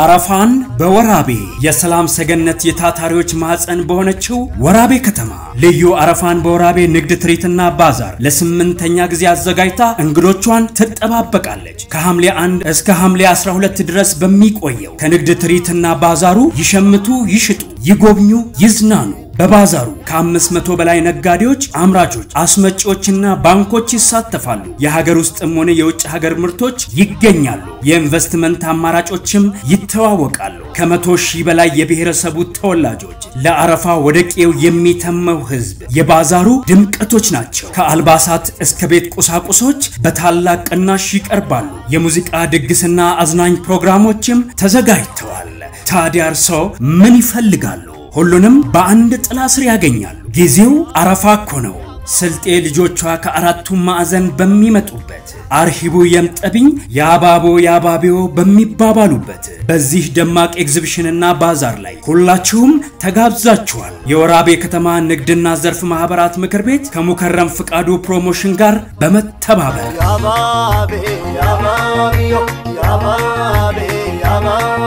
አረፋን በወራቤ የሰላም ሰገነት የታታሪዎች ማዕፀን በሆነችው ወራቤ ከተማ ልዩ አረፋን በወራቤ ንግድ ትርኢትና ባዛር ለስምንተኛ ጊዜ አዘጋጅታ እንግዶቿን ትጠባበቃለች። ከሐምሌ 1 እስከ ሐምሌ 12 ድረስ በሚቆየው ከንግድ ትርኢትና ባዛሩ ይሸምቱ፣ ይሽጡ፣ ይጎብኙ፣ ይዝናኑ። በባዛሩ ከ500 በላይ ነጋዴዎች፣ አምራቾች፣ አስመጪዎችና ባንኮች ይሳተፋሉ። የሀገር ውስጥም ሆነ የውጭ ሀገር ምርቶች ይገኛሉ። የኢንቨስትመንት አማራጮችም ይተዋወቃሉ። ከመቶ ሺህ በላይ የብሔረሰቡ ተወላጆች ለአረፋ ወደ ቄው የሚተመው ህዝብ የባዛሩ ድምቀቶች ናቸው። ከአልባሳት እስከ ቤት ቁሳቁሶች በታላቅ ቅናሽ ይቀርባሉ። የሙዚቃ ድግስና አዝናኝ ፕሮግራሞችም ተዘጋጅተዋል። ታዲያ እርስዎ ምን ይፈልጋሉ? ሁሉንም በአንድ ጥላ ስር ያገኛሉ። ጊዜው አረፋ እኮ ነው። ስልጤ ልጆቿ ከአራቱም ማዕዘን በሚመጡበት አርሂቡ የምጠብኝ የአባቦ የአባቢዮ በሚባባሉበት በዚህ ደማቅ ኤግዚቢሽንና ባዛር ላይ ሁላችሁም ተጋብዛችኋል። የወራቤ ከተማ ንግድና ዘርፍ ማህበራት ምክር ቤት ከሙከረም ፍቃዱ ፕሮሞሽን ጋር በመተባበር ያባቤ ያባቢዮ ያባቤ ያባ